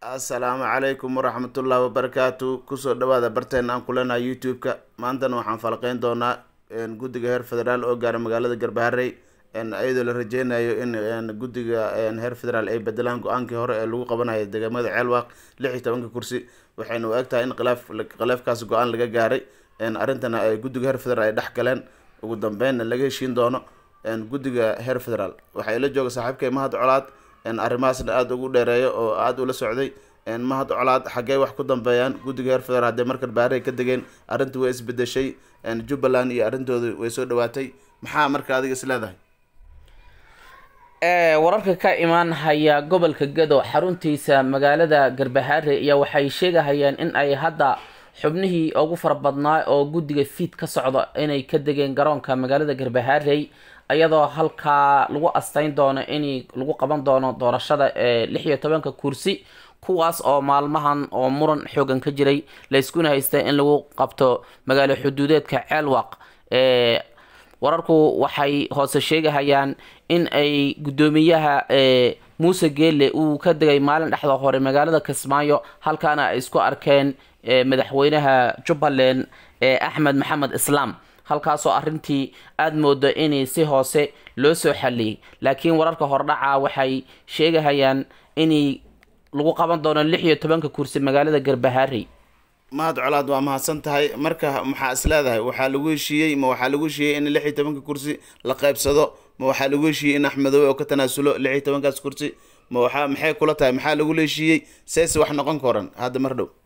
assalaamu calaykum waraxmatullaahi wabarakaatu kusoo dhawaada barteena aan kuleenahay youtube-ka maantana waxaan falaqeyn doonaa guddiga heer federaal oo gaara magaalada garbaharey iyadoo la rajeynayo in guddiga heer federaal ay bedelaan go-aankii hore ee lagu qabanayo deegaamada ceelwaaq lix iyo tobanka kursi waxayna u eg tahay in khilaaf khilaafkaas go-aan laga gaaray arrintana ay guddiga heer federaal ay dhex galeen ugu dambeynna laga heshiin doono guddiga heer federaal waxaa ila jooga saaxiibkay mahad colaad arrimahaasna aada ugu dheereeyo oo aada ula socday mahad colaad xaggee wax ku dambeeyaan guddiga heer federaal hadday markan baarey ka degeen arrintii way isbedeshay jubbaland iyo arrintooda way soo dhawaatay maxaa marka adiga is leedahay wararka ka imaan haya gobolka gado xaruntiisa magaalada garbahaare ayaa waxay sheegahayaan in ay hadda xubnihii ugu fara badnaa oo guddiga fiid ka socda inay ka degeen garoonka magaalada garbahaarey iyadoo halkaa lagu asteyn doono in lagu qaban doono doorashada ee lix iyo tobanka kursi kuwaas oo maalmahan oo muran xoogan ka jiray layskuna haysta in lagu qabto magaalo xuduudeedka ceelwaq wararku waxay hoose sheegahayaan in ay guddoomiyaha muuse geelle uu ka degay maalin dhexda hore magaalada kismaayo halkaana ay isku arkeen madaxweynaha jubbaland axmed maxamed islaam halkaasoo arrintii aada moodo inay si hoose loo soo xaliyay laakiin wararka hordhaca waxay sheegahayaan inay lagu qaban doono lix iyo tobanka kursi magaalada garbahaarey mahad colaad waa mahadsan tahay marka maxaa is leedahay waxaa lagu heshiiyey ma waxaa lagu heshiiyey in lix iyo tobanka kursi la qaybsado ma waxaa lagu heshiiyey in axmedoobe oo ka tanaasulo lix iyo tobankaas kursi ma waxaa maxay kula tahay maxaa lagula heshiiyey seese wax noqon koran hadda mar dhow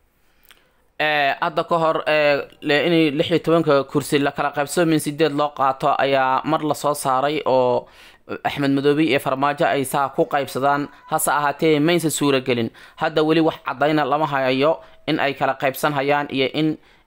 hadda ka hor in lix iyo tobanka kursi la kala qaybsado min sideed loo qaato ayaa mar lasoo saaray oo axmed madoobe iyo farmaajo ay saa ku qaybsadaan hase ahaatee maysa suuragelin hadda weli wax caddayna lama hayayo in ay kala qaybsan hayaan iyo in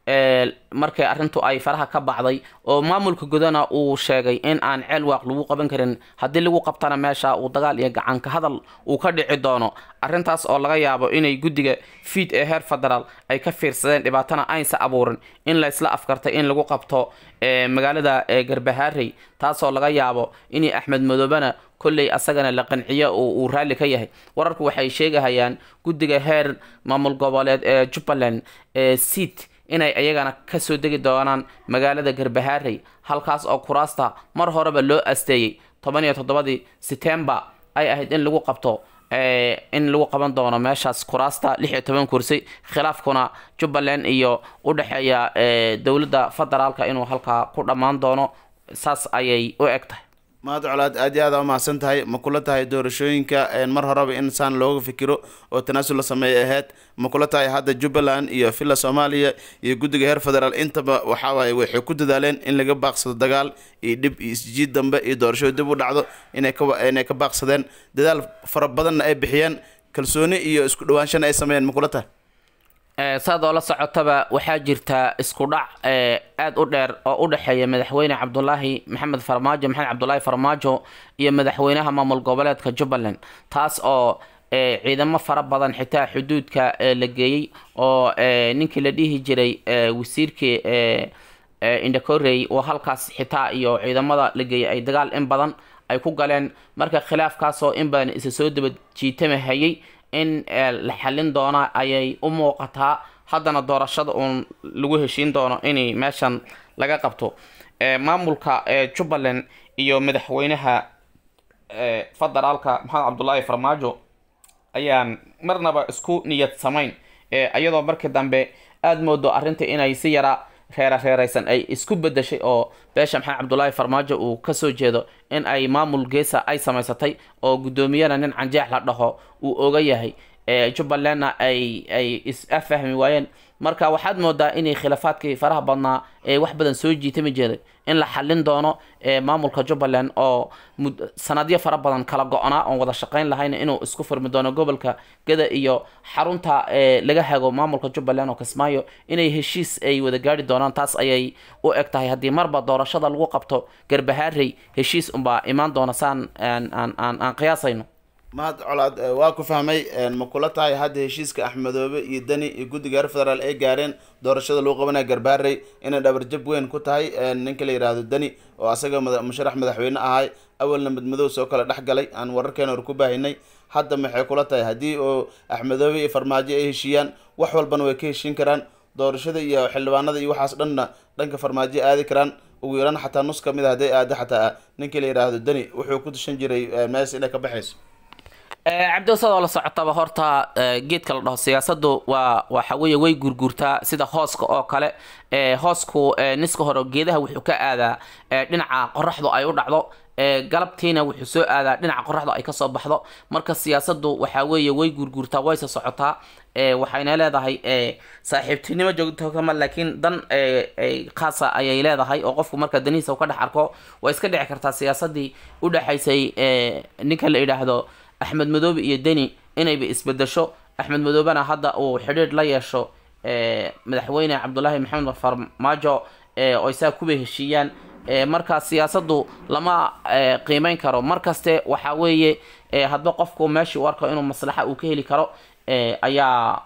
markay arrintu ay faraha ka bacday oo maamulka gudana uu sheegay in aan ceelwaaq lagu qaban karin haddii lagu qabtana meesha uu dagaal iyo gacanka hadal uu ka dhici doono arrintaas oo laga yaabo inay guddiga fiid ee heer federaal ay ka fiirsadeen dhibaatana aynsa abuurin in laysla afkartay in lagu qabto magaalada garbahaarey taasoo laga yaabo in axmed madoobena kolley asagana la qanciyo oo uu raalli ka yahay wararku waxay sheegahayaan guddiga heer maamul goboleed ee jubbaland ee seat inay iyagana kasoo degi doonaan magaalada garbahaarey halkaas oo kuraasta mar horeba loo asteeyey toban iyo toddobadii setembar ay ahayd in lagu qabto in lagu qaban doono meeshaas kuraasta lix iyo toban kursi khilaafkuna jubbaland iyo u dhexeeya dowladda federaalka inuu halkaa ku dhammaan doono saas ayay u eg tahay mahad colaad aad iyo aada umahadsan tahay ma kula tahay doorashooyinka mar horeba in saan looga fikiro oo tanaasul la sameeya ahayd ma kula tahay hadda jubbaland iyo villa soomaaliya iyo guddiga heer federaal intaba waxawaaye waxay ku dadaaleen in laga baaqsado dagaal iyo dhib iyo isjiid dambe iyo doorashada dib u dhacdo inay ka inay ka baaqsadeen dadaal fara badanna ay bixiyeen kalsooni iyo isku dhawaanshana ay sameeyeen ma kula tahay saad oo la socotaba waxaa jirta isku dhac aada u dheer oo u dhexeeya madaxweyne cabdulaahi maxamed farmaajo maxamed cabdulaahi farmaajo iyo madaxweynaha maamul goboleedka jubbaland taas oo ciidamo fara badan xitaa xuduudka la geeyey oo ninkii la dhihi jiray wasiirkii indakorey oo halkaas xitaa iyo ciidamada la geeyay ay dagaal in badan ay ku galeen marka khilaafkaasoo in badan isa soo daba jiitama hayay in la xalin doona ayay u muuqataa haddana doorashada uun lagu heshiin doono in meeshan laga qabto maamulka jubbaland iyo madaxweynaha federaalka maxamed cabdulaahi farmaajo ayaan marnaba isku niyad samayn iyadoo markii dambe aada moodo arrinta inay si yara reera reeraysan ay isku bedeshay oo beesha maxamed cabdulaahi farmaajo uu kasoo jeedo in ay maamul geesa ay samaysatay oo guddoomiyana nin canjeex la dhaho uu oga yahay jubbalandna ay ay is-afahmi waayeen marka waxaad moodaa inay khilaafaadkii faraha badnaa ee wax badan soo jiitami jeeday in la xalin doono maamulka jubbaland oo sanadyo fara badan kala go-naa oon wada shaqeyn lahayn inuu isku furmi doono gobolka gada iyo xarunta laga hago maamulka jubbaland oo kismaayo inay heshiis ay wada gaari doonaan taas ayay u eg tahay haddii marba doorashada lagu qabto garbahaarey heshiis unbaa imaan doona saan aan aan aan qiyaasayno mahad colaad waa ku fahmay ma kula tahay hadda heshiiska axmedoobe iyo deni iyo guddiga reer federaal ay gaareen doorashada lagu qabanaya garbaarey inay dhabarjab weyn ku tahay ninka la yidhaahdo deni oo asaga musharax madaxweyne ahay awalna madmadow soo kale dhex galay aan wararkeena hor ku baahinay hadda maxay kula tahay haddii oo axmedoobe iyo farmaajo ay heshiiyaan wax walbana way ka heshiin karaan doorashada iyo xildhibaanada iyo waxaas dhanna dhanka farmaajo aadi karaan ugu yaraan xataa nus ka mid a hadday aada xataa ninkii la yidhaahdo deni wuxuu ku tashan jiray mees inay ka baxayso cabdiwasadoo la socotaba horta geedka la dhaho siyaasadu waa waxa weeye way gurgurtaa sida hooska oo kale hoosku niska hore geedaha wuxuu ka aadaa dhinaca qoraxdu ay u dhacdo galabtiina wuxuu soo aadaa dhinaca qoraxda ay kasoo baxdo marka siyaasadu waxa weeye way gurgurtaa wayse socotaa waxayna leedahay saaxiibtinimo joogto kama laakiin dan khaasa ayay leedahay oo qofku marka danihiisa u ka dhex arko way iska dhici kartaa siyaasadii udhexaysay ninka la yidhaahdo axmed madoobe iyo deni inayba isbedesho axmed madoobena hadda uu xidhiidh la yeesho madaxweyne cabdulaahi maxamed farmaajo oo isaa kuba heshiiyaan marka siyaasadu lama qiimeyn karo markaste waxa weeye hadba qofku meeshii u arko inuu maslaxa uu ka heli karo ayaa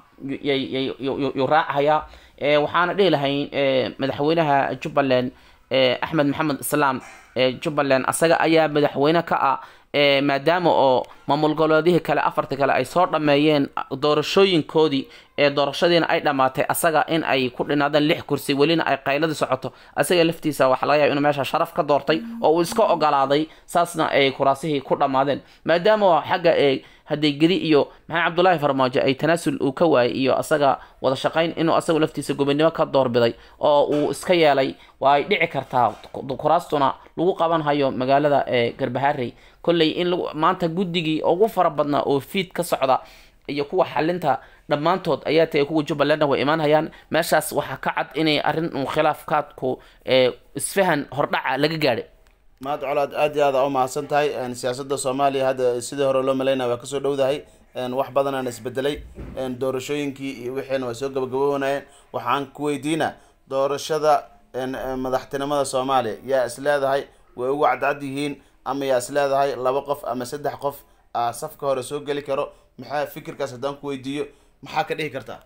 yuu raacayaa waxaana dhihi lahayn madaxweynaha jubbaland axmed maxamed islaam jubbaland asaga ayaa madaxweyne ka ah maadaama oo maamul goboleedihii kale afarta kale ay soo dhameeyeen doorashooyinkoodii ee doorashadiina ay dhammaatay asaga in ay ku dhinaadeen lix kursi welina ay qayladii socoto asaga laftiisa waxa laga yaaba inuu meesha sharaf ka doortay oo uu iska ogolaaday saasna ay kuraasihii ku dhammaadeen maadaama xagga ee hadday gedi iyo maxamed cabdulaahi farmaajo ay tanaasul uu ka waayay iyo asaga wada shaqayn inuu asaga laftiisa gobonimo ka doorbiday oo uu iska yeelay waa ay dhici kartaa kuraastuna lagu qaban hayo magaalada ee garbaharey kolley in maanta guddigii ugu fara badnaa oo fiid ka socda iyo kuwa xalinta dhammaantood ayaa tagay kuwa jubbalandna way imaanhayaan meeshaas waxaa ka cad inay arrin uu khilaafkaadku isfahan hordhaca laga gaadhay mahad colaad aad iyo aada u mahadsan tahay siyaasada soomaaliya hadda sidii hore loo malaynaya waa kasoo dhowdahay wax badan aan isbedelay doorashooyinkii iyo wixiina way soo gabagaboonayeen waxaan ku weydiina doorashada madaxtinimada soomaaliya yaa is leedahay way ugu cadcad yihiin ama yaa is leedahay laba qof ama saddex qof aa safka hore soo geli karo maxaa fikirkaas haddaan ku weydiiyo maxaa ka dhihi kartaa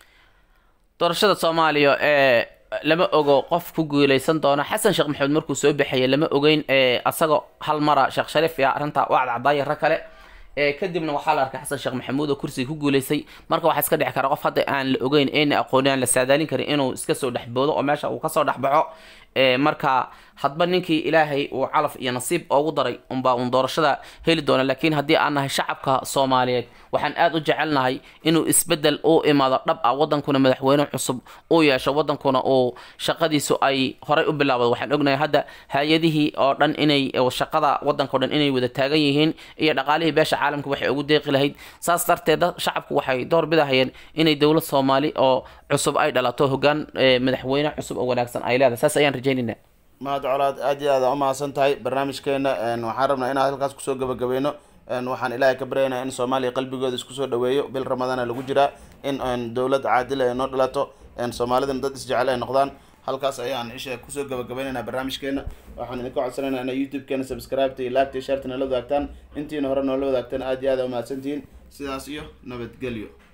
doorashada soomaaliya ee lama ogo qof ku guuleysan doona xasan sheekh maxamed markuu soo baxayay lama ogeyn asaga hal mara sheekh shariif yaa arrintaa u cadcadaaya rag kale kadibna waxaa la arkay xasan sheekh maxamuud oo kursiga ku guuleystay marka waxaa iska dhici kara qof hadda aan la ogeyn eena aqooni aan la saadaalin karin inuu iska soo dhexboodo oo meesha uu kasoo dhexbaxo marka hadba ninkii ilaahay uu calaf iyo nasiib oogu daray unbaa uun doorashada heli doona laakiin haddii aan nahay shacabka soomaaliyeed waxaan aada u jecelnahay inuu isbedel u imaado dhab ah wadankuna madaxweyne cusub uu yeesho wadankuna uu shaqadiisu ay horay u bilaabdo waxaan ognahay hadda hay-adihii oo dhan inay shaqada wadanka o dhan inay wada taagan yihiin iyo dhaqaalihii beesha caalamka waxay ugu deeqi lahayd saas darteed shacabku waxay door bidahayeen inay dowlad soomaali oo cusub ay dhalato hogaan madaxweyne cusub oo wanaagsan ay leedahay saas ayaan rajeynayna mahad colaad aad iyo aada umahadsan tahay barnaamijkeena waxaan rabnaa inaan halkaas kusoo gabagabeyno waxaan ilaahay ka baryaynaa in soomaaliya qalbigooda isku soo dhaweeyo bil ramadaana lagu jiraa in dowlad caadil ay noo dhalato soomaalidana dad isjecel ay noqdaan halkaas ayaan isha kusoo gabagabaynaynaa barnaamijkeena waxaan idinka codsanaynaa inay youtube-keena subscribe-ta iyo laagta iyo shaarta nala wadaagtaan intiina hore noola wadaagtaan aad iyo aada umahadsantihiin sidaas iyo nabadgelyo